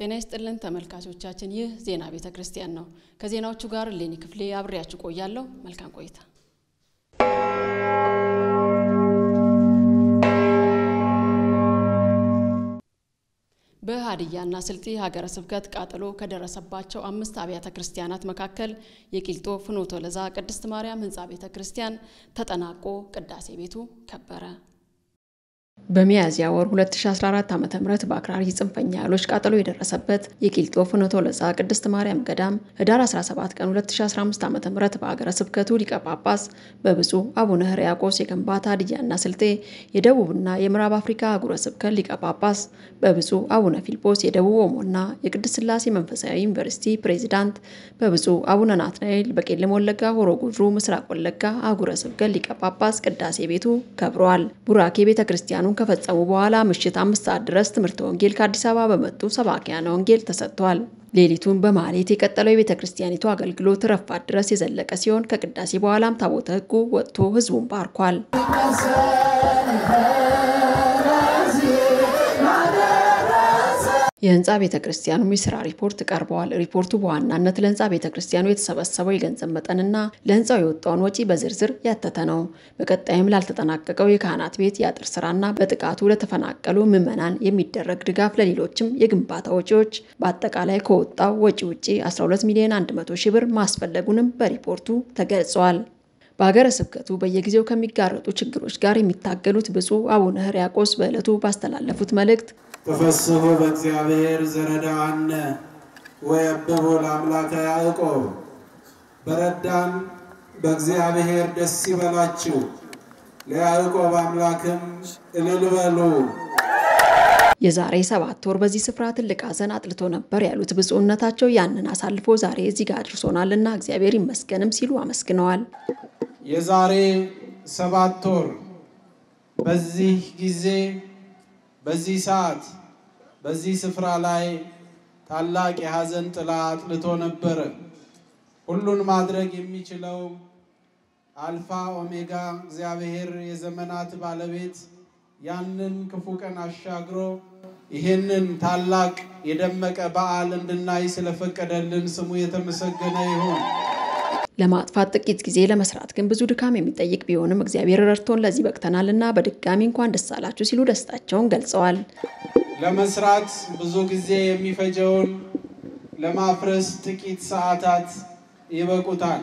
ጤና ይስጥልን ተመልካቾቻችን፣ ይህ ዜና ቤተ ክርስቲያን ነው። ከዜናዎቹ ጋር ሌኒ ክፍሌ አብሬያችሁ ቆያለሁ። መልካም ቆይታ። በሀዲያና ስልጤ ሀገረ ስብከት ቃጠሎ ከደረሰባቸው አምስት አብያተ ክርስቲያናት መካከል የቂልጦ ፍኖተ ሎዛ ቅድስት ማርያም ሕንፃ ቤተ ክርስቲያን ተጠናቆ ቅዳሴ ቤቱ ከበረ። በሚያዝያ ወር 2014 ዓ.ም በአክራሪ ጽንፈኛ ኃይሎች ቃጠሎ የደረሰበት የቂልጦ ፍኖተ ሎዛ ቅድስት ማርያም ገዳም ህዳር 17 ቀን 2015 ዓ.ም በአገረ ስብከቱ ሊቀ ጳጳስ በብፁዕ አቡነ ሕርያቆስ የከምባታ ሀዲያና ስልጤ የደቡብና የምዕራብ አፍሪካ አህጉረ ስብከት ሊቀ ጳጳስ በብፁዕ አቡነ ፊልጶስ የደቡብ ኦሞና የቅድስት ሥላሴ መንፈሳዊ ዩኒቨርሲቲ ፕሬዚዳንት በብፁዕ አቡነ ናትናኤል በቄለም ወለጋ ሆሮ ጉድሩ ምስራቅ ወለጋ አህጉረ ስብከት ሊቀ ጳጳስ ቅዳሴ ቤቱ ከብረዋል። ቡራኬ ቤተ ክርስቲያኑ ከፈጸሙ በኋላ ምሽት አምስት ሰዓት ድረስ ትምህርተ ወንጌል ከአዲስ አበባ በመጡ ሰባኪያነ ወንጌል ተሰጥቷል። ሌሊቱን በማህሌት የቀጠለው የቤተ ክርስቲያኒቱ አገልግሎት ረፋት ድረስ የዘለቀ ሲሆን ከቅዳሴ በኋላም ታቦተ ሕጉ ወጥቶ ህዝቡን ባርኳል። የህንፃ ቤተ ክርስቲያኑ የስራ ሪፖርት ቀርበዋል። ሪፖርቱ በዋናነት ለህንፃ ቤተ ክርስቲያኑ የተሰበሰበው የገንዘብ መጠንና ለህንፃው የወጣውን ወጪ በዝርዝር ያተተ ነው። በቀጣይም ላልተጠናቀቀው የካህናት ቤት የአጥር ስራና በጥቃቱ ለተፈናቀሉ ምዕመናን የሚደረግ ድጋፍ፣ ለሌሎችም የግንባታ ወጪዎች በአጠቃላይ ከወጣው ወጪ ውጪ 12 ሚሊዮን 100 ሺህ ብር ማስፈለጉንም በሪፖርቱ ተገልጿል። በሀገረ ስብከቱ በየጊዜው ከሚጋረጡ ችግሮች ጋር የሚታገሉት ብፁዕ አቡነ ሕርያቆስ በዕለቱ ባስተላለፉት መልእክት ተፈስሑ በእግዚአብሔር ዘረዳአነ ወየብቦ ለአምላከ ያዕቆብ፣ በረዳን በእግዚአብሔር ደስ ይበላችሁ፣ ለያዕቆብ አምላክም እልል በሉ። የዛሬ ሰባት ወር በዚህ ስፍራ ትልቅ ሐዘን አጥልቶ ነበር ያሉት ብፁዕነታቸው ያንን አሳልፎ ዛሬ እዚህ ጋር አድርሶናልና እግዚአብሔር ይመስገንም ሲሉ አመስግነዋል። የዛሬ ሰባት ወር በዚህ ጊዜ በዚህ ሰዓት በዚህ ስፍራ ላይ ታላቅ የሐዘን ጥላ አጥልቶ ነበረ። ሁሉን ማድረግ የሚችለው አልፋ ኦሜጋ እግዚአብሔር የዘመናት ባለቤት ያንን ክፉ ቀን አሻግሮ ይህንን ታላቅ የደመቀ በዓል እንድናይ ስለፈቀደልን ስሙ የተመሰገነ ይሁን። ለማጥፋት ጥቂት ጊዜ ለመስራት ግን ብዙ ድካም የሚጠይቅ ቢሆንም እግዚአብሔር ረድቶን ለዚህ በቅተናልና በድጋሚ እንኳን ደስ አላችሁ ሲሉ ደስታቸውን ገልጸዋል። ለመስራት ብዙ ጊዜ የሚፈጀውን ለማፍረስ ጥቂት ሰዓታት ይበቁታል።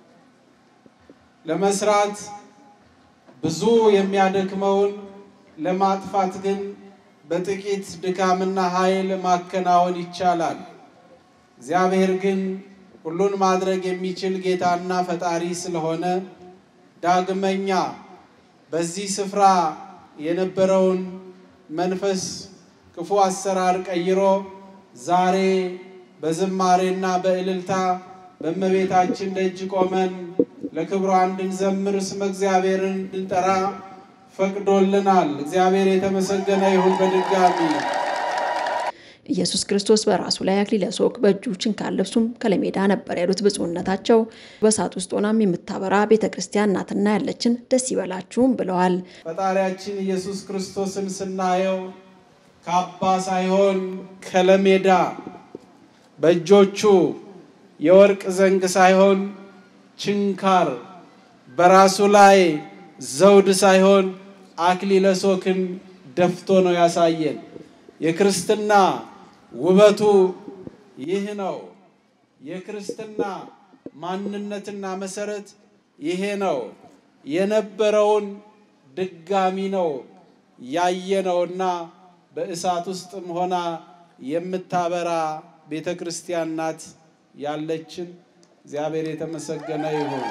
ለመስራት ብዙ የሚያደክመውን ለማጥፋት ግን በጥቂት ድካምና ኃይል ማከናወን ይቻላል። እግዚአብሔር ግን ሁሉን ማድረግ የሚችል ጌታና ፈጣሪ ስለሆነ ዳግመኛ በዚህ ስፍራ የነበረውን መንፈስ ክፉ አሰራር ቀይሮ ዛሬ በዝማሬና በእልልታ በእመቤታችን ደጅ ቆመን ለክብሯ እንድንዘምር ስመ እግዚአብሔርን እንድንጠራ ፈቅዶልናል። እግዚአብሔር የተመሰገነ ይሁን። በድጋሚ ኢየሱስ ክርስቶስ በራሱ ላይ አክሊለ ሦክ በእጁ ችንካር ልብሱም ከለሜዳ ነበር ያሉት ብፁዕነታቸው በእሳት ውስጥ ሆናም የምታበራ ቤተ ክርስቲያን ናትና ያለችን ደስ ይበላችሁም ብለዋል። ፈጣሪያችን ኢየሱስ ክርስቶስን ስናየው ካባ ሳይሆን ከለሜዳ በእጆቹ የወርቅ ዘንግ ሳይሆን ችንካር በራሱ ላይ ዘውድ ሳይሆን አክሊለ ሦክን ደፍቶ ነው ያሳየን። የክርስትና ውበቱ ይህ ነው። የክርስትና ማንነትና መሰረት ይሄ ነው። የነበረውን ድጋሚ ነው ያየነውና በእሳት ውስጥም ሆና የምታበራ ቤተ ክርስቲያን ናት ያለችን። እግዚአብሔር የተመሰገነ ይሁን።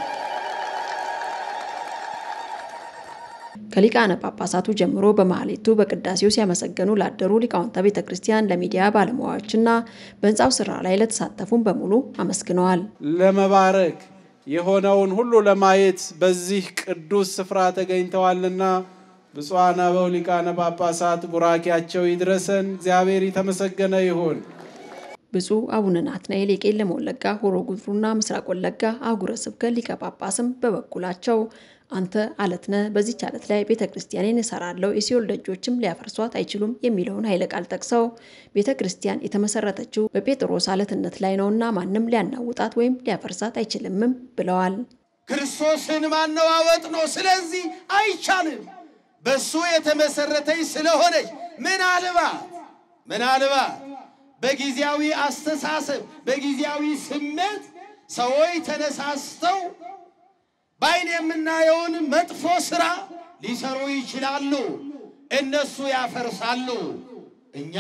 ከሊቃነ ጳጳሳቱ ጀምሮ በማህሌቱ በቅዳሴው ሲያመሰገኑ ላደሩ ሊቃውንተ ቤተ ክርስቲያን፣ ለሚዲያ ባለሙያዎችና በህንፃው ስራ ላይ ለተሳተፉም በሙሉ አመስግነዋል። ለመባረክ የሆነውን ሁሉ ለማየት በዚህ ቅዱስ ስፍራ ተገኝተዋልና ብፁዓን አበው ሊቃነ ጳጳሳት ቡራኪያቸው ይድረሰን። እግዚአብሔር የተመሰገነ ይሁን። ብፁዕ አቡነ ናትናኤል የቄለም ወለጋ ሆሮ ጉድሩና ምስራቅ ወለጋ አህጉረ ስብከት ሊቀ ጳጳስም በበኩላቸው አንተ አለት ነህ፣ በዚች አለት ላይ ቤተ ክርስቲያኔን እሰራለሁ፣ የሲኦል ደጆችም ሊያፈርሷት አይችሉም የሚለውን ኃይለ ቃል ጠቅሰው ቤተ ክርስቲያን የተመሰረተችው በጴጥሮስ አለትነት ላይ ነውና ማንም ሊያናውጣት ወይም ሊያፈርሳት አይችልምም ብለዋል። ክርስቶስን ማነዋወጥ ነው። ስለዚህ አይቻልም። በሱ የተመሰረተች ስለሆነች ምናልባት ምናልባት በጊዜያዊ አስተሳሰብ በጊዜያዊ ስሜት ሰዎች ተነሳስተው በዓይን የምናየውን መጥፎ ስራ ሊሰሩ ይችላሉ። እነሱ ያፈርሳሉ፣ እኛ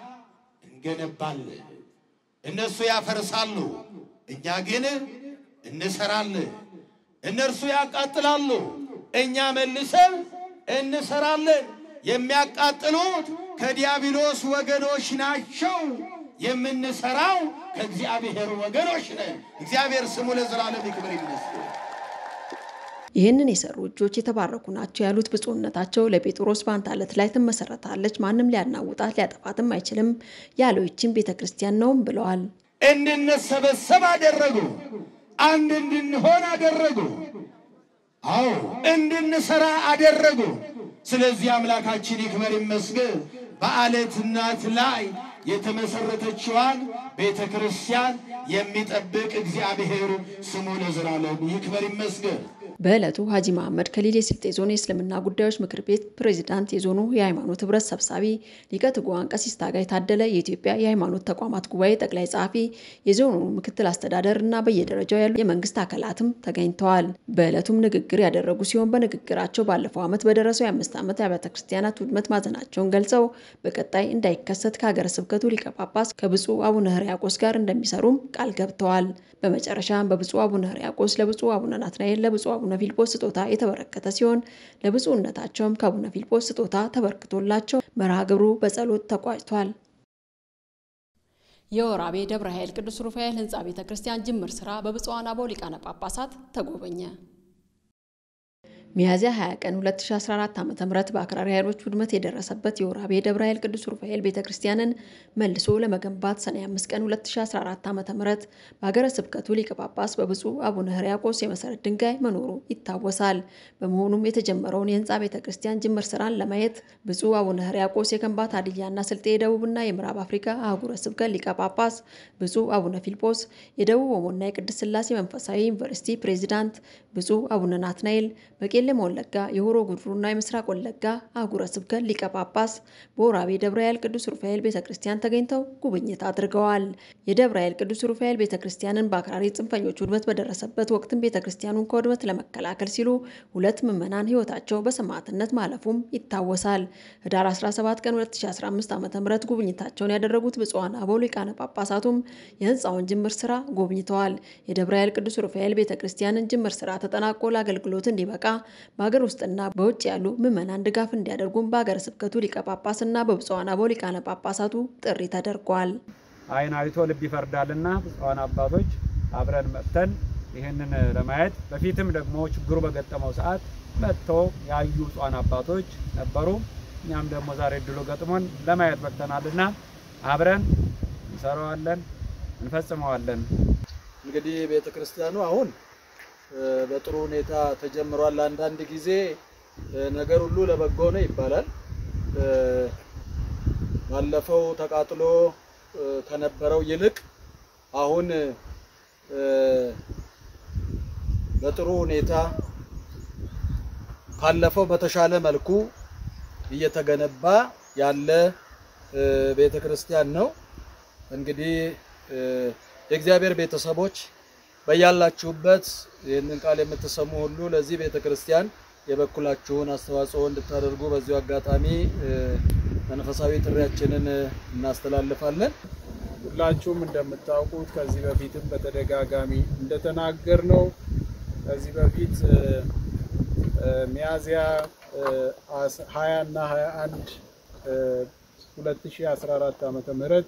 እንገነባለን። እነሱ ያፈርሳሉ፣ እኛ ግን እንሰራለን። እነርሱ ያቃጥላሉ፣ እኛ መልሰን እንሰራለን። የሚያቃጥሉት ከዲያብሎስ ወገኖች ናቸው። የምንሰራው ከእግዚአብሔር ወገኖች ነን። እግዚአብሔር ስሙ ለዘላለም ይክበር ይመስገን። ይህንን የሰሩ እጆች የተባረኩ ናቸው ያሉት ብፁዕነታቸው ለጴጥሮስ በአንተ አለት ላይ ትመሰረታለች፣ ማንም ሊያናውጣት ሊያጠፋትም አይችልም ያለው ይህችን ቤተ ክርስቲያን ነውም ብለዋል። እንድንሰበሰብ አደረጉ። አንድ እንድንሆን አደረጉ። አዎ እንድንሰራ አደረጉ። ስለዚህ አምላካችን ይክበር ይመስገን። በአለት እናት ላይ የተመሰረተችዋን ቤተ ክርስቲያን የሚጠብቅ እግዚአብሔር ስሙ ለዘላለም ይክበር ይመስገን። በዕለቱ ሀጂ መሐመድ ከሊል የስልጤ ዞን የእስልምና ጉዳዮች ምክር ቤት ፕሬዚዳንት፣ የዞኑ የሃይማኖት ህብረት ሰብሳቢ ሊቀ ትጉሃን ቀሲስ ታጋይ ታደለ፣ የኢትዮጵያ የሃይማኖት ተቋማት ጉባኤ ጠቅላይ ጸሐፊ፣ የዞኑ ምክትል አስተዳደር እና በየደረጃው ያሉ የመንግስት አካላትም ተገኝተዋል። በዕለቱም ንግግር ያደረጉ ሲሆን በንግግራቸው ባለፈው ዓመት በደረሰው የአምስት ዓመት የአብያተ ክርስቲያናት ውድመት ማዘናቸውን ገልጸው በቀጣይ እንዳይከሰት ከሀገረ ስብከቱ ሊቀ ጳጳስ ከብፁዕ አቡነ ሕርያቆስ ጋር እንደሚሰሩም ቃል ገብተዋል። በመጨረሻም በብፁዕ አቡነ ሕርያቆስ ለብፁዕ አቡነ ናትናኤል ለብፁዕ አቡነ ፊልጶስ ስጦታ የተበረከተ ሲሆን ለብፁዕነታቸውም ከአቡነ ፊልጶስ ስጦታ ተበርክቶላቸው መርሃ ግብሩ በጸሎት ተቋጭቷል። የወራቤ ደብረ ኃይል ቅዱስ ሩፋኤል ህንፃ ቤተ ክርስቲያን ጅምር ስራ በብፁዓን አበው ሊቃነ ጳጳሳት ተጎበኘ። ሚያዝያ 20 ቀን 2014 ዓ.ም በአክራሪ ኃይሎች ውድመት የደረሰበት የወራቤ ደብረ ኃይል ቅዱስ ሩፋኤል ቤተክርስቲያንን መልሶ ለመገንባት ሰኔ 5 ቀን 2014 ዓ.ም በሀገረ ስብከቱ ሊቀ ጳጳስ በብፁዕ አቡነ ሕርያቆስ የመሰረት ድንጋይ መኖሩ ይታወሳል። በመሆኑም የተጀመረውን የህንፃ ቤተክርስቲያን ጅምር ስራን ለማየት ብፁዕ አቡነ ሕርያቆስ የከምባታ ሀዲያና ስልጤ የደቡብና የምዕራብ አፍሪካ አህጉረ ስብከት ሊቀ ጳጳስ፣ ብፁዕ አቡነ ፊልጶስ የደቡብ ኦሞና የቅድስት ሥላሴ መንፈሳዊ ዩኒቨርሲቲ ፕሬዚዳንት፣ ብፁዕ አቡነ ናትናኤል በቄለም ወለጋ የሆሮ ጉድሩና የምስራቅ ወለጋ አህጉረ ስብከት ሊቀ ጳጳስ በወራቤ ደብረ ኃይል ቅዱስ ሩፋኤል ቤተ ክርስቲያን ተገኝተው ጉብኝት አድርገዋል። የደብረ ኃይል ቅዱስ ሩፋኤል ቤተ ክርስቲያንን በአክራሪ ጽንፈኞች ውድመት በደረሰበት ወቅትም ቤተ ክርስቲያኑን ከውድመት ለመከላከል ሲሉ ሁለት ምዕመናን ህይወታቸው በሰማዕትነት ማለፉም ይታወሳል። ህዳር 17 ቀን 2015 ዓ ም ጉብኝታቸውን ያደረጉት ብፁዓን አበው ሊቃነ ጳጳሳቱም የህንፃውን ጅምር ስራ ጎብኝተዋል። የደብረ ኃይል ቅዱስ ሩፋኤል ቤተ ክርስቲያንን ጅምር ስራ ተጠናቆ ለአገልግሎት እንዲበቃ በሀገር ውስጥና በውጭ ያሉ ምዕመናን ድጋፍ እንዲያደርጉም በሀገረ ስብከቱ ሊቀ ጳጳስና በብፁዓን አበው ሊቃነ ጳጳሳቱ ጥሪ ተደርጓል። ዓይን አይቶ ልብ ይፈርዳልና ብፁዓን አባቶች አብረን መጥተን ይህንን ለማየት በፊትም ደግሞ ችግሩ በገጠመው ሰዓት መጥቶ ያዩ ብፁዓን አባቶች ነበሩ። እኛም ደግሞ ዛሬ እድሉ ገጥሞን ለማየት መጥተናልና አብረን እንሰራዋለን፣ እንፈጽመዋለን። እንግዲህ ቤተ ክርስቲያኑ አሁን በጥሩ ሁኔታ ተጀምሯል። አንዳንድ ጊዜ ነገር ሁሉ ለበጎ ነው ይባላል። ባለፈው ተቃጥሎ ከነበረው ይልቅ አሁን በጥሩ ሁኔታ ካለፈው በተሻለ መልኩ እየተገነባ ያለ ቤተ ክርስቲያን ነው። እንግዲህ የእግዚአብሔር ቤተሰቦች በያላችሁበት ይህንን ቃል የምትሰሙ ሁሉ ለዚህ ቤተ ክርስቲያን የበኩላችሁን አስተዋጽኦ እንድታደርጉ በዚሁ አጋጣሚ መንፈሳዊ ጥሪያችንን እናስተላልፋለን። ሁላችሁም እንደምታውቁት ከዚህ በፊትም በተደጋጋሚ እንደተናገር ነው ከዚህ በፊት ሚያዝያ 20 እና 21 2014 ዓመተ ምህረት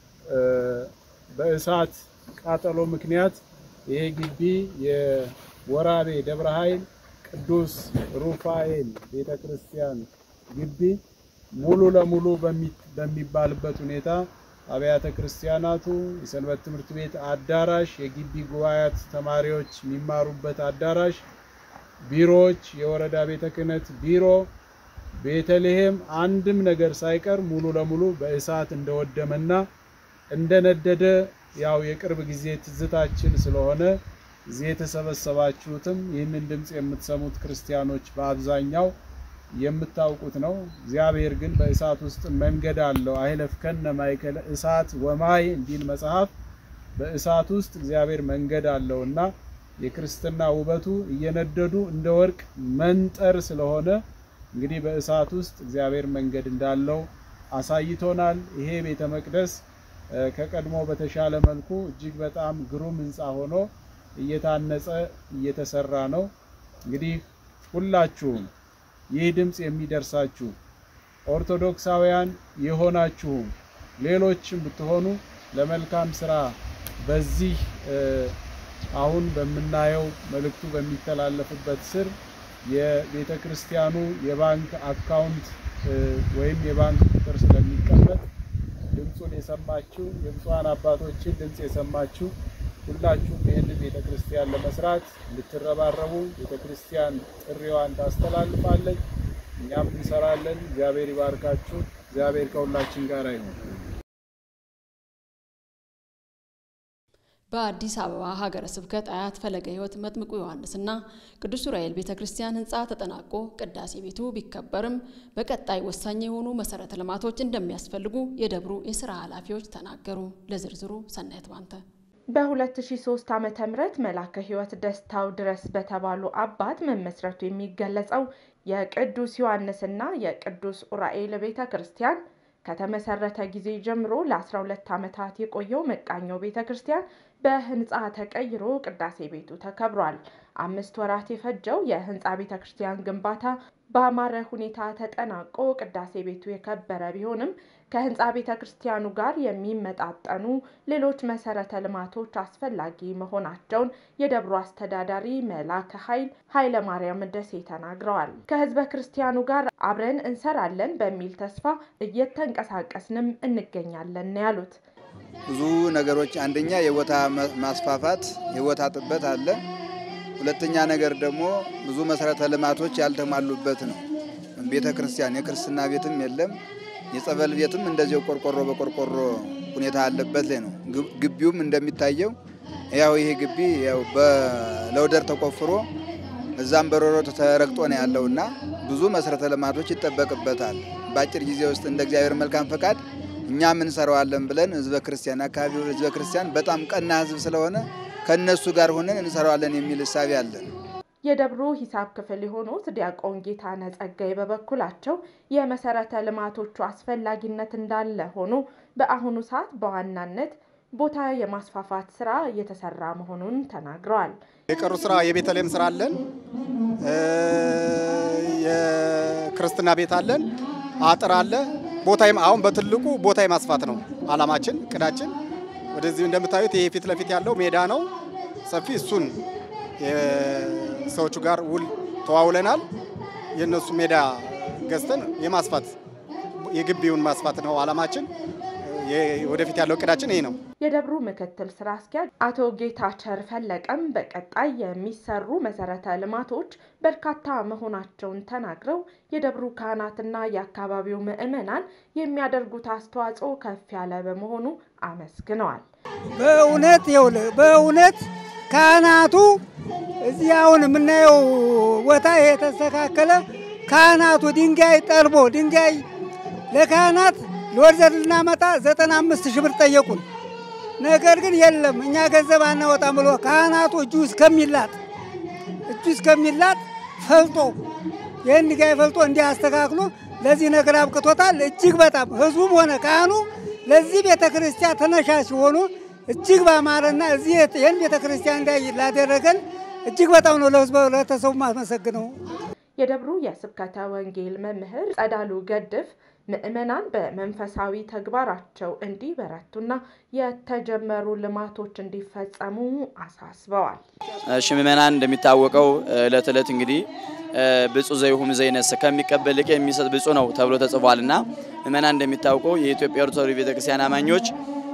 በእሳት ቃጠሎ ምክንያት ይሄ ግቢ የወራቤ ደብረ ኃይል ቅዱስ ሩፋኤል ቤተ ክርስቲያን ግቢ ሙሉ ለሙሉ በሚባልበት ሁኔታ አብያተ ክርስቲያናቱ፣ የሰንበት ትምህርት ቤት አዳራሽ፣ የግቢ ጉባኤያት ተማሪዎች የሚማሩበት አዳራሽ ቢሮዎች፣ የወረዳ ቤተ ክህነት ቢሮ፣ ቤተልሔም አንድም ነገር ሳይቀር ሙሉ ለሙሉ በእሳት እንደወደመና እንደነደደ ያው የቅርብ ጊዜ ትዝታችን ስለሆነ እዚህ የተሰበሰባችሁትም ይህንን ድምፅ የምትሰሙት ክርስቲያኖች በአብዛኛው የምታውቁት ነው። እግዚአብሔር ግን በእሳት ውስጥ መንገድ አለው። አይለፍከነ ማእከለ እሳት ወማይ እንዲል መጽሐፍ በእሳት ውስጥ እግዚአብሔር መንገድ አለው እና የክርስትና ውበቱ እየነደዱ እንደ ወርቅ መንጠር ስለሆነ እንግዲህ በእሳት ውስጥ እግዚአብሔር መንገድ እንዳለው አሳይቶናል። ይሄ ቤተ መቅደስ ከቀድሞ በተሻለ መልኩ እጅግ በጣም ግሩም ሕንፃ ሆኖ እየታነጸ እየተሰራ ነው። እንግዲህ ሁላችሁም ይህ ድምፅ የሚደርሳችሁ ኦርቶዶክሳውያን የሆናችሁም ሌሎችም ብትሆኑ ለመልካም ስራ በዚህ አሁን በምናየው መልእክቱ በሚተላለፍበት ስር የቤተ ክርስቲያኑ የባንክ አካውንት ወይም የባንክ ቁጥር ስለሚቀመጥ ድምፁን የሰማችሁ የብፁዓን አባቶችን ድምፅ የሰማችሁ ሁላችሁም ይህንን ቤተ ክርስቲያን ለመስራት እንድትረባረቡ ቤተ ክርስቲያን ጥሪዋን ታስተላልፋለች። እኛም እንሰራለን። እግዚአብሔር ይባርካችሁ። እግዚአብሔር ከሁላችን ጋር ይሁን። በአዲስ አበባ ሀገረ ስብከት አያት ፈለገ ሕይወት መጥምቁ ዮሐንስና ቅዱስ ዑራኤል ቤተ ክርስቲያን ሕንፃ ተጠናቆ ቅዳሴ ቤቱ ቢከበርም በቀጣይ ወሳኝ የሆኑ መሰረተ ልማቶች እንደሚያስፈልጉ የደብሩ የስራ ኃላፊዎች ተናገሩ። ለዝርዝሩ ሰናየት ባንተ በ2003 ዓመተ ምህረት መላከ ሕይወት ደስታው ድረስ በተባሉ አባት መመስረቱ የሚገለጸው የቅዱስ ዮሐንስና የቅዱስ ዑራኤል ቤተ ክርስቲያን ከተመሰረተ ጊዜ ጀምሮ ለ12 ዓመታት የቆየው መቃኘው ቤተ ክርስቲያን በህንፃ ተቀይሮ ቅዳሴ ቤቱ ተከብሯል። አምስት ወራት የፈጀው የህንፃ ቤተ ክርስቲያን ግንባታ በአማረ ሁኔታ ተጠናቆ ቅዳሴ ቤቱ የከበረ ቢሆንም ከህንፃ ቤተ ክርስቲያኑ ጋር የሚመጣጠኑ ሌሎች መሰረተ ልማቶች አስፈላጊ መሆናቸውን የደብሩ አስተዳዳሪ መላከ ኃይል ኃይለ ማርያም ደሴ ተናግረዋል። ከህዝበ ክርስቲያኑ ጋር አብረን እንሰራለን በሚል ተስፋ እየተንቀሳቀስንም እንገኛለን ነው ያሉት። ብዙ ነገሮች አንደኛ የቦታ ማስፋፋት የቦታ ጥበት አለ። ሁለተኛ ነገር ደግሞ ብዙ መሰረተ ልማቶች ያልተሟሉበት ነው። ቤተ ክርስቲያን የክርስትና ቤትም የለም፣ የጸበል ቤትም እንደዚያው ቆርቆሮ በቆርቆሮ ሁኔታ አለበት ላይ ነው። ግቢውም እንደሚታየው ያው ይሄ ግቢ ያው በለውደር ተቆፍሮ እዛም በሮሮ ተረግጦ ነው ያለውና ብዙ መሰረተ ልማቶች ይጠበቅበታል። በአጭር ጊዜ ውስጥ እንደ እግዚአብሔር መልካም ፈቃድ እኛም እንሰራዋለን ብለን ህዝበ ክርስቲያን አካባቢው ህዝበ ክርስቲያን በጣም ቀና ህዝብ ስለሆነ ከእነሱ ጋር ሆነን እንሰራዋለን የሚል እሳቤ አለን። የደብሩ ሂሳብ ክፍል የሆኑት ዲያቆን ጌታነህ ጸጋይ በበኩላቸው የመሰረተ ልማቶቹ አስፈላጊነት እንዳለ ሆኖ በአሁኑ ሰዓት በዋናነት ቦታ የማስፋፋት ስራ እየተሰራ መሆኑን ተናግረዋል። የቀሩ ስራ የቤተልሔም ስራ አለን፣ የክርስትና ቤት አለን፣ አጥር አለ። ቦታ አሁን በትልቁ ቦታ የማስፋት ነው አላማችን፣ እቅዳችን። ወደዚህ እንደምታዩት ይሄ ፊት ለፊት ያለው ሜዳ ነው ሰፊ። እሱን ሰዎቹ ጋር ውል ተዋውለናል። የእነሱ ሜዳ ገዝተን የማስፋት የግቢውን ማስፋት ነው አላማችን። ወደፊት ያለው እቅዳችን ይሄ ነው። የደብሩ ምክትል ስራ አስኪያጅ አቶ ጌታቸር ፈለቀም በቀጣይ የሚሰሩ መሰረተ ልማቶች በርካታ መሆናቸውን ተናግረው የደብሩ ካህናትና የአካባቢው ምዕመናን የሚያደርጉት አስተዋጽኦ ከፍ ያለ በመሆኑ አመስግነዋል። በእውነት ይኸውልህ በእውነት ካህናቱ እዚህ አሁን የምናየው ቦታ የተስተካከለ ካህናቱ ድንጋይ ጠርቦ ድንጋይ ለካህናት ለወርዘር ልናመጣ ዘጠና አምስት ሺህ ብር ጠየቁን። ነገር ግን የለም እኛ ገንዘብ አናወጣም ብሎ ካህናቱ እጁ እስከሚላጥ እጁ እስከሚላጥ ፈልጦ ይህን ድንጋይ ፈልጦ እንዲህ አስተካክሎ ለዚህ ነገር አብቅቶታል። እጅግ በጣም ህዝቡም ሆነ ካህኑ ለዚህ ቤተ ክርስቲያን ተነሻ ሲሆኑ እጅግ ባማረና እዚህ ይህን ቤተ ክርስቲያን እንዳይ ላደረገን እጅግ በጣም ነው ለህዝቡ ለተሰቡ ማስመሰግነው። የደብሩ የስብከተ ወንጌል መምህር ጸዳሉ ገድፍ ምዕመናን በመንፈሳዊ ተግባራቸው እንዲበረቱና የተጀመሩ ልማቶች እንዲፈጸሙ አሳስበዋል። እሺ ምዕመናን እንደሚታወቀው እለት እለት እንግዲህ ብፁዕ ዘይሁም ዘይነስ ከሚቀበል ይልቅ የሚሰጥ ብፁዕ ነው ተብሎ ተጽፏልና ምዕመናን እንደሚታወቀው የኢትዮጵያ ኦርቶዶክስ ቤተክርስቲያን አማኞች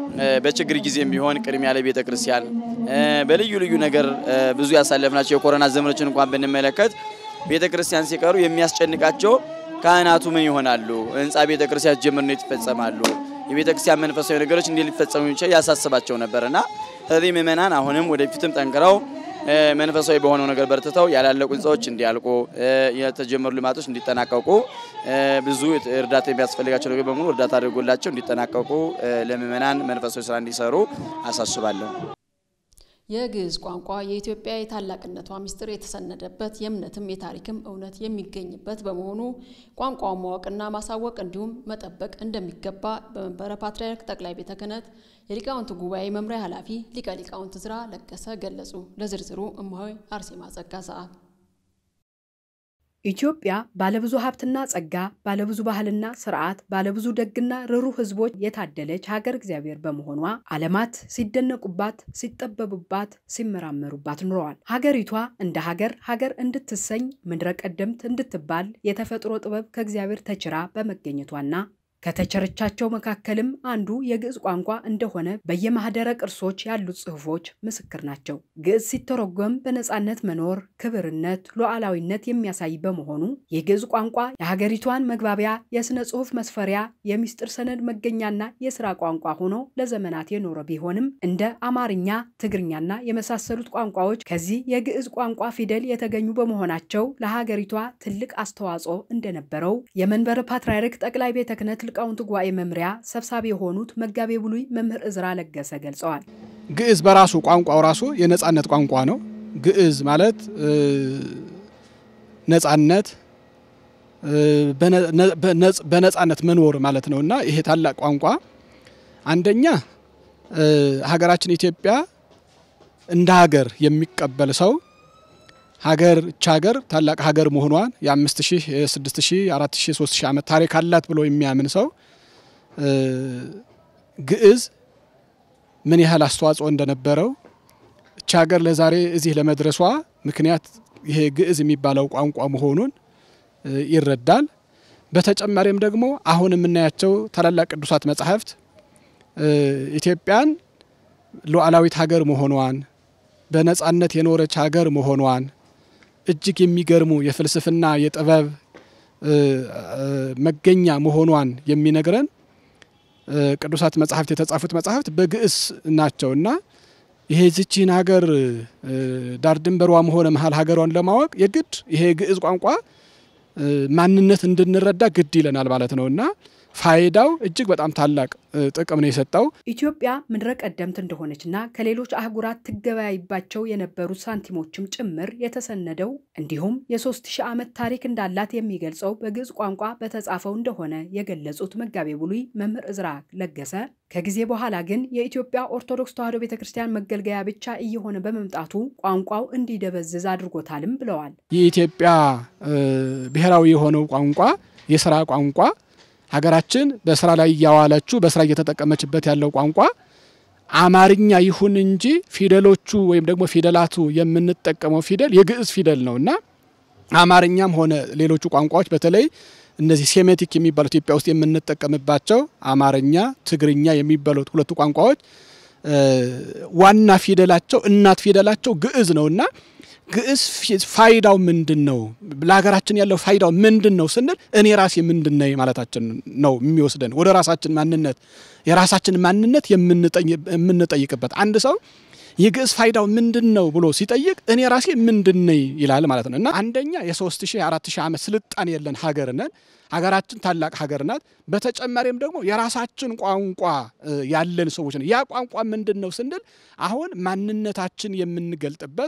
በችግር ጊዜም ቢሆን ቅድሚያ ለቤተ ክርስቲያን በልዩ ልዩ ነገር ብዙ ያሳለፍናቸው የኮሮና ዘመኖችን እንኳን ብንመለከት ቤተ ክርስቲያን ሲቀሩ የሚያስጨንቃቸው ካህናቱ ምን ይሆናሉ፣ ህንፃ ቤተ ክርስቲያን ጀምር እንዴት ይፈጸማሉ፣ የቤተ ክርስቲያን መንፈሳዊ ነገሮች እንዴት ሊፈጸሙ ይችላል ያሳስባቸው ነበርና ስለዚህ ምእመናን አሁንም ወደፊትም ጠንክረው መንፈሳዊ በሆነው ነገር በርትተው ያላለቁ ህንፃዎች እንዲያልቁ የተጀመሩ ልማቶች እንዲጠናቀቁ ብዙ እርዳታ የሚያስፈልጋቸው ነገር በሙሉ እርዳታ አድርጎላቸው እንዲጠናቀቁ ለምእመናን መንፈሳዊ ስራ እንዲሰሩ አሳስባለሁ። የግዕዝ ቋንቋ የኢትዮጵያ የታላቅነቷ ምስጢር የተሰነደበት የእምነትም የታሪክም እውነት የሚገኝበት በመሆኑ ቋንቋውን ማወቅና ማሳወቅ እንዲሁም መጠበቅ እንደሚገባ በመንበረ ፓትርያርክ ጠቅላይ ቤተ ክህነት የሊቃውንት ጉባኤ መምሪያ ኃላፊ ሊቀ ሊቃውንት ዝራ ለገሰ ገለጹ። ለዝርዝሩ እማሆይ አርሴማ ጸጋ ሰዓት ኢትዮጵያ ባለብዙ ሀብትና ጸጋ፣ ባለብዙ ባህልና ስርዓት፣ ባለብዙ ደግና ርኅሩህ ሕዝቦች የታደለች ሀገር እግዚአብሔር በመሆኗ ዓለማት ሲደነቁባት፣ ሲጠበቡባት፣ ሲመራመሩባት ኑረዋል። ሀገሪቷ እንደ ሀገር ሀገር እንድትሰኝ ምድረ ቀደምት እንድትባል የተፈጥሮ ጥበብ ከእግዚአብሔር ተችራ በመገኘቷና ከተቸረቻቸው መካከልም አንዱ የግዕዝ ቋንቋ እንደሆነ በየማህደረ ቅርሶች ያሉት ጽሑፎች ምስክር ናቸው። ግዕዝ ሲተረጎም በነፃነት መኖር፣ ክብርነት፣ ሉዓላዊነት የሚያሳይ በመሆኑ የግዕዝ ቋንቋ የሀገሪቷን መግባቢያ፣ የሥነ ጽሑፍ መስፈሪያ፣ የሚስጥር ሰነድ መገኛና የሥራ ቋንቋ ሆኖ ለዘመናት የኖረ ቢሆንም እንደ አማርኛ፣ ትግርኛና የመሳሰሉት ቋንቋዎች ከዚህ የግዕዝ ቋንቋ ፊደል የተገኙ በመሆናቸው ለሀገሪቷ ትልቅ አስተዋጽኦ እንደነበረው የመንበረ ፓትርያርክ ጠቅላይ ቤተ ክህነት ሊቃውንት ጉባኤ መምሪያ ሰብሳቢ የሆኑት መጋቤ ብሉይ መምህር እዝራ ለገሰ ገልጸዋል። ግዕዝ በራሱ ቋንቋው ራሱ የነጻነት ቋንቋ ነው። ግዕዝ ማለት ነጻነት፣ በነጻነት መኖር ማለት ነው እና ይሄ ታላቅ ቋንቋ አንደኛ ሀገራችን ኢትዮጵያ እንደ ሀገር የሚቀበል ሰው ሀገር እቻ ሀገር ታላቅ ሀገር መሆኗን የአምስት ሺህ የስድስት ሺህ አራት ሺህ ሶስት ሺህ ዓመት ታሪክ አላት ብሎ የሚያምን ሰው ግዕዝ ምን ያህል አስተዋጽኦ እንደነበረው እቻ ሀገር ለዛሬ እዚህ ለመድረሷ ምክንያት ይሄ ግዕዝ የሚባለው ቋንቋ መሆኑን ይረዳል። በተጨማሪም ደግሞ አሁን የምናያቸው ታላላቅ ቅዱሳት መጻሕፍት ኢትዮጵያን ሉዓላዊት ሀገር መሆኗን በነጻነት የኖረች ሀገር መሆኗን እጅግ የሚገርሙ የፍልስፍና የጥበብ መገኛ መሆኗን የሚነግረን ቅዱሳት መጻሕፍት የተጻፉት መጻሕፍት በግዕዝ ናቸው እና ይሄ ዝቺን ሀገር ዳር ድንበሯም ሆነ መሀል ሀገሯን ለማወቅ የግድ ይሄ ግዕዝ ቋንቋ ማንነት እንድንረዳ ግድ ይለናል ማለት ነው እና ፋይዳው እጅግ በጣም ታላቅ ጥቅም ነው የሰጠው። ኢትዮጵያ ምድረ ቀደምት እንደሆነችና ከሌሎች አህጉራት ትገበያይባቸው የነበሩት ሳንቲሞችም ጭምር የተሰነደው እንዲሁም የሶስት ሺህ ዓመት ታሪክ እንዳላት የሚገልጸው በግዕዝ ቋንቋ በተጻፈው እንደሆነ የገለጹት መጋቤ ብሉይ መምህር እዝራ ለገሰ ከጊዜ በኋላ ግን የኢትዮጵያ ኦርቶዶክስ ተዋሕዶ ቤተ ክርስቲያን መገልገያ ብቻ እየሆነ በመምጣቱ ቋንቋው እንዲደበዝዝ አድርጎታልም ብለዋል። የኢትዮጵያ ብሔራዊ የሆነው ቋንቋ የስራ ቋንቋ ሀገራችን በስራ ላይ እያዋለችው በስራ እየተጠቀመችበት ያለው ቋንቋ አማርኛ ይሁን እንጂ ፊደሎቹ ወይም ደግሞ ፊደላቱ የምንጠቀመው ፊደል የግዕዝ ፊደል ነው እና አማርኛም ሆነ ሌሎቹ ቋንቋዎች በተለይ እነዚህ ሴሜቲክ የሚባሉት ኢትዮጵያ ውስጥ የምንጠቀምባቸው አማርኛ፣ ትግርኛ የሚባሉት ሁለቱ ቋንቋዎች ዋና ፊደላቸው እናት ፊደላቸው ግዕዝ ነው እና ግዕዝ ፋይዳው ምንድን ነው? ለሀገራችን ያለው ፋይዳው ምንድን ነው ስንል እኔ ራሴ ምንድን ነኝ ማለታችን ነው የሚወስደን ወደ ራሳችን ማንነት የራሳችን ማንነት የምንጠይቅበት አንድ ሰው የግዕዝ ፋይዳው ምንድን ነው ብሎ ሲጠይቅ እኔ ራሴ ምንድን ነኝ ይላል ማለት ነው እና አንደኛ የሶስት ሺህ አራት ሺህ ዓመት ስልጣን የለን ሀገር ነን። ሀገራችን ታላቅ ሀገር ናት። በተጨማሪም ደግሞ የራሳችን ቋንቋ ያለን ሰዎች ነን። ያ ቋንቋ ምንድን ነው ስንል አሁን ማንነታችን የምንገልጥበት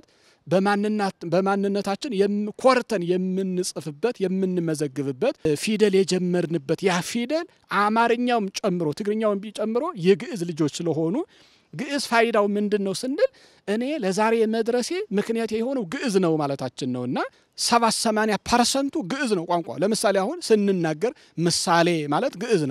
በማንነታችን ኮርተን የምንጽፍበት የምንመዘግብበት ፊደል የጀመርንበት ያ ፊደል አማርኛውም ጨምሮ ትግርኛውም ጨምሮ የግዕዝ ልጆች ስለሆኑ ግዕዝ ፋይዳው ምንድን ነው ስንል እኔ ለዛሬ መድረሴ ምክንያት የሆነው ግዕዝ ነው ማለታችን ነው እና ሰባት ሰማንያ ፐርሰንቱ ግዕዝ ነው ቋንቋ። ለምሳሌ አሁን ስንናገር ምሳሌ ማለት ግዕዝ ነው።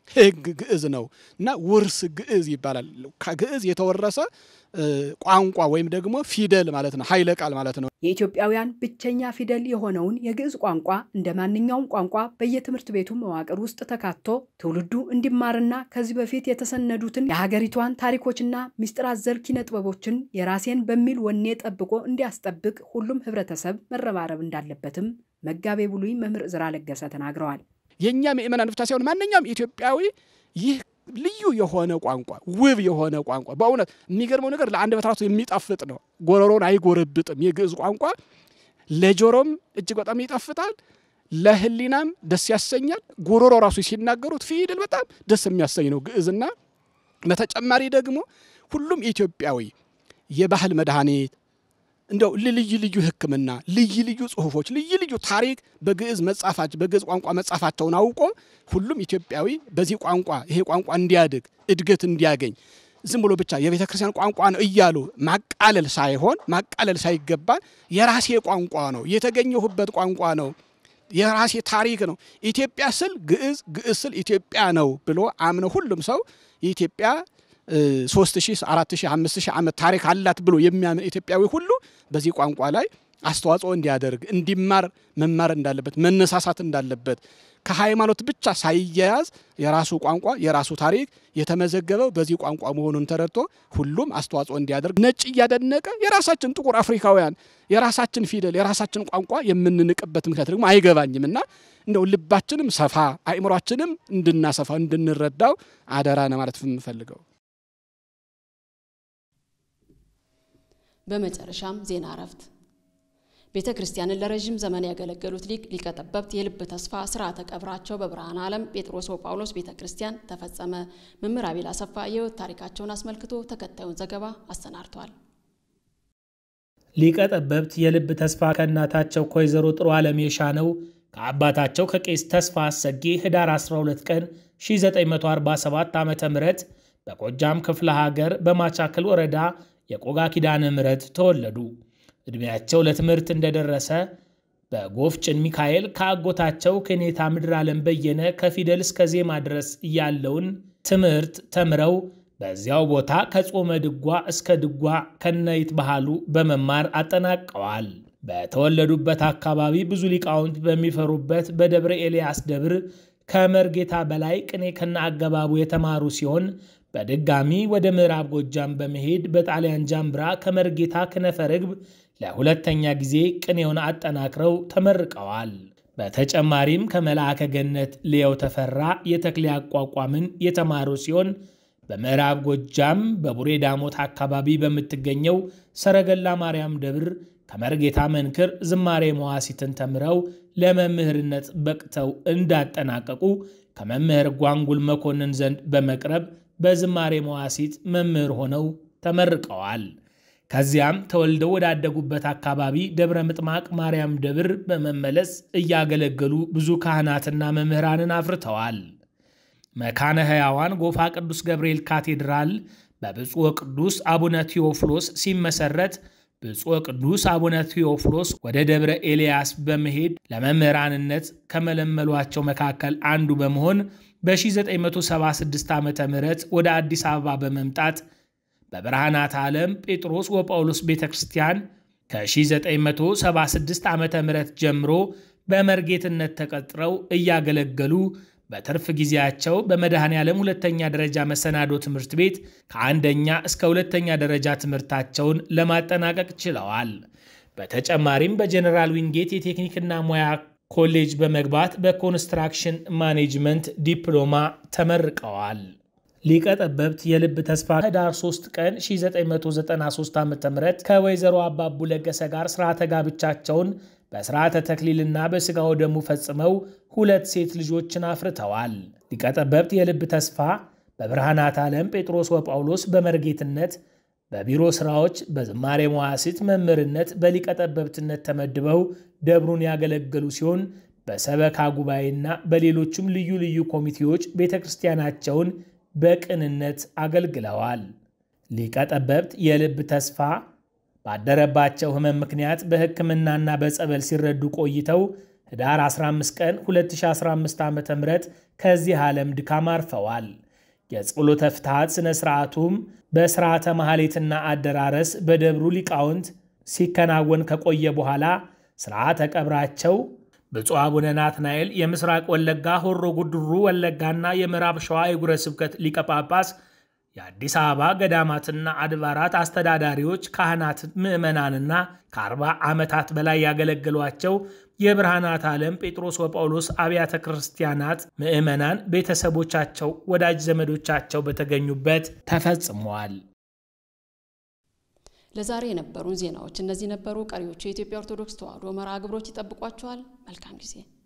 ሕግ ግዕዝ ነው እና ውርስ ግዕዝ ይባላል። ከግዕዝ የተወረሰ ቋንቋ ወይም ደግሞ ፊደል ማለት ነው፣ ኃይለ ቃል ማለት ነው። የኢትዮጵያውያን ብቸኛ ፊደል የሆነውን የግዕዝ ቋንቋ እንደ ማንኛውም ቋንቋ በየትምህርት ቤቱ መዋቅር ውስጥ ተካቶ ትውልዱ እንዲማርና ከዚህ በፊት የተሰነዱትን የሀገሪቷን ታሪኮችና ምስጢር አዘል ኪነ ጥበቦችን የራሴን በሚል ወኔ ጠብቆ እንዲያስጠብቅ ሁሉም ህብረተሰብ መረባረብ እንዳለበትም መጋቤ ብሉይ መምህር ዕዝራ ለገሰ ተናግረዋል። የእኛ ምእመናን ብቻ ሳይሆን ማንኛውም ኢትዮጵያዊ ይህ ልዩ የሆነ ቋንቋ ውብ የሆነ ቋንቋ በእውነት የሚገርመው ነገር ለአንደበት ራሱ የሚጣፍጥ ነው። ጎረሮን አይጎረብጥም። የግዕዝ ቋንቋ ለጆሮም እጅግ በጣም ይጣፍጣል፣ ለህሊናም ደስ ያሰኛል። ጉሮሮ ራሱ ሲናገሩት ፊደል በጣም ደስ የሚያሰኝ ነው ግዕዝና በተጨማሪ ደግሞ ሁሉም ኢትዮጵያዊ የባህል መድኃኒት እንደው ልዩ ልዩ ሕክምና ልዩ ልዩ ጽሁፎች ልዩ ልዩ ታሪክ በግዕዝ መጻፋች በግዕዝ ቋንቋ መጻፋቸውን አውቆ ሁሉም ኢትዮጵያዊ በዚህ ቋንቋ ይሄ ቋንቋ እንዲያድግ እድገት እንዲያገኝ ዝም ብሎ ብቻ የቤተ ክርስቲያን ቋንቋ ነው እያሉ ማቃለል ሳይሆን ማቃለል ሳይገባን የራሴ ቋንቋ ነው የተገኘሁበት ቋንቋ ነው የራሴ ታሪክ ነው ኢትዮጵያ ስል ግዕዝ ግዕዝ ስል ኢትዮጵያ ነው ብሎ አምነ ሁሉም ሰው የኢትዮጵያ ሶስት ሺህ አራት ሺህ አምስት ሺህ ዓመት ታሪክ አላት ብሎ የሚያምን ኢትዮጵያዊ ሁሉ በዚህ ቋንቋ ላይ አስተዋጽኦ እንዲያደርግ እንዲማር መማር እንዳለበት መነሳሳት እንዳለበት ከሃይማኖት ብቻ ሳይያያዝ የራሱ ቋንቋ የራሱ ታሪክ የተመዘገበው በዚህ ቋንቋ መሆኑን ተረድቶ ሁሉም አስተዋጽኦ እንዲያደርግ ነጭ እያደነቀ የራሳችን ጥቁር አፍሪካውያን የራሳችን ፊደል የራሳችን ቋንቋ የምንንቅበት ምክንያት ደግሞ አይገባኝም እና እንደው ልባችንም ሰፋ አእምሯችንም እንድናሰፋ እንድንረዳው አደራ ነው ማለት የምፈልገው። በመጨረሻም ዜና እረፍት። ቤተ ክርስቲያንን ለረዥም ዘመን ያገለገሉት ሊቅ ሊቀ ጠበብት የልብ ተስፋ ስርዓተ ቀብራቸው በብርሃነ ዓለም ጴጥሮስ ወጳውሎስ ቤተ ክርስቲያን ተፈጸመ። መምህር አቤል አሰፋ የሕይወት ታሪካቸውን አስመልክቶ ተከታዩን ዘገባ አሰናድቷል። ሊቀ ጠበብት የልብ ተስፋ ከእናታቸው ከወይዘሮ ጥሩ ዓለም የሻነው ከአባታቸው ከቄስ ተስፋ አሰጌ ህዳር 12 ቀን 1947 ዓ ም በጎጃም ክፍለ ሀገር በማቻክል ወረዳ የቆጋ ኪዳነ ምሕረት ተወለዱ። ዕድሜያቸው ለትምህርት እንደደረሰ በጎፍጭን ሚካኤል ከአጎታቸው ከኔታ ምድር ዓለም በየነ ከፊደል እስከ ዜማ ድረስ ያለውን ትምህርት ተምረው በዚያው ቦታ ከጾመ ድጓ እስከ ድጓ ከነይት ባህሉ በመማር አጠናቀዋል። በተወለዱበት አካባቢ ብዙ ሊቃውንት በሚፈሩበት በደብረ ኤልያስ ደብር ከመርጌታ በላይ ቅኔ ከነ አገባቡ የተማሩ ሲሆን በድጋሚ ወደ ምዕራብ ጎጃም በመሄድ በጣሊያን ጃምብራ ከመርጌታ ክነፈ ርግብ ለሁለተኛ ጊዜ ቅኔውን አጠናክረው ተመርቀዋል። በተጨማሪም ከመልአከ ገነት ልየው ተፈራ የተክሌ አቋቋምን የተማሩ ሲሆን በምዕራብ ጎጃም በቡሬ ዳሞት አካባቢ በምትገኘው ሰረገላ ማርያም ደብር ከመርጌታ መንክር ዝማሬ መዋሲትን ተምረው ለመምህርነት በቅተው እንዳጠናቀቁ ከመምህር ጓንጉል መኮንን ዘንድ በመቅረብ በዝማሬ መዋሲት መምህር ሆነው ተመርቀዋል። ከዚያም ተወልደው ወዳደጉበት አካባቢ ደብረ ምጥማቅ ማርያም ደብር በመመለስ እያገለገሉ ብዙ ካህናትና መምህራንን አፍርተዋል። መካነ ሕያዋን ጎፋ ቅዱስ ገብርኤል ካቴድራል በብፁዕ ቅዱስ አቡነ ቴዎፍሎስ ሲመሰረት ብፁዕ ቅዱስ አቡነ ቴዎፍሎስ ወደ ደብረ ኤልያስ በመሄድ ለመምህራንነት ከመለመሏቸው መካከል አንዱ በመሆን በ1976 ዓ ም ወደ አዲስ አበባ በመምጣት በብርሃናት ዓለም ጴጥሮስ ወጳውሎስ ቤተ ክርስቲያን ከ1976 ዓ ም ጀምሮ በመርጌትነት ተቀጥረው እያገለገሉ በትርፍ ጊዜያቸው በመድኃኔ ዓለም ሁለተኛ ደረጃ መሰናዶ ትምህርት ቤት ከአንደኛ እስከ ሁለተኛ ደረጃ ትምህርታቸውን ለማጠናቀቅ ችለዋል። በተጨማሪም በጀኔራል ዊንጌት የቴክኒክና ሙያ ኮሌጅ በመግባት በኮንስትራክሽን ማኔጅመንት ዲፕሎማ ተመርቀዋል። ሊቀ ጠበብት የልብ ተስፋ ህዳር 3 ቀን 1993 ዓ ም ከወይዘሮ አባቡ ለገሰ ጋር ስርዓተ ጋብቻቸውን በስርዓተ ተክሊልና በሥጋው ደሙ ፈጽመው ሁለት ሴት ልጆችን አፍርተዋል። ሊቀ ጠበብት የልብ ተስፋ በብርሃናት ዓለም ጴጥሮስ ወጳውሎስ በመርጌትነት በቢሮ ሥራዎች በዝማሬ መዋሥዕት መምህርነት በሊቀ ጠበብትነት ተመድበው ደብሩን ያገለገሉ ሲሆን በሰበካ ጉባኤና በሌሎችም ልዩ ልዩ ኮሚቴዎች ቤተ ክርስቲያናቸውን በቅንነት አገልግለዋል። ሊቀ ጠበብት የልብ ተስፋ ባደረባቸው ሕመም ምክንያት በሕክምናና በጸበል ሲረዱ ቆይተው ህዳር 15 ቀን 2015 ዓ ም ከዚህ ዓለም ድካም አርፈዋል። የጸሎተ ፍትሐት ሥነ ሥርዓቱም በሥርዓተ ማኅሌትና አደራረስ በደብሩ ሊቃውንት ሲከናወን ከቆየ በኋላ ሥርዓተ ቀብራቸው ብፁዕ አቡነ ናትናኤል የምስራቅ ወለጋ ሆሮ ጉድሩ ወለጋና የምዕራብ ሸዋ የጉረ ስብከት ሊቀ ጳጳስ የአዲስ አበባ ገዳማትና አድባራት አስተዳዳሪዎች፣ ካህናት፣ ምዕመናንና ከ40 ዓመታት በላይ ያገለገሏቸው የብርሃናት ዓለም ጴጥሮስ ወጳውሎስ አብያተ ክርስቲያናት ምዕመናን፣ ቤተሰቦቻቸው፣ ወዳጅ ዘመዶቻቸው በተገኙበት ተፈጽመዋል። ለዛሬ የነበሩን ዜናዎች እነዚህ ነበሩ። ቀሪዎቹ የኢትዮጵያ ኦርቶዶክስ ተዋሕዶ መርሃ ግብሮች ይጠብቋቸዋል። መልካም ጊዜ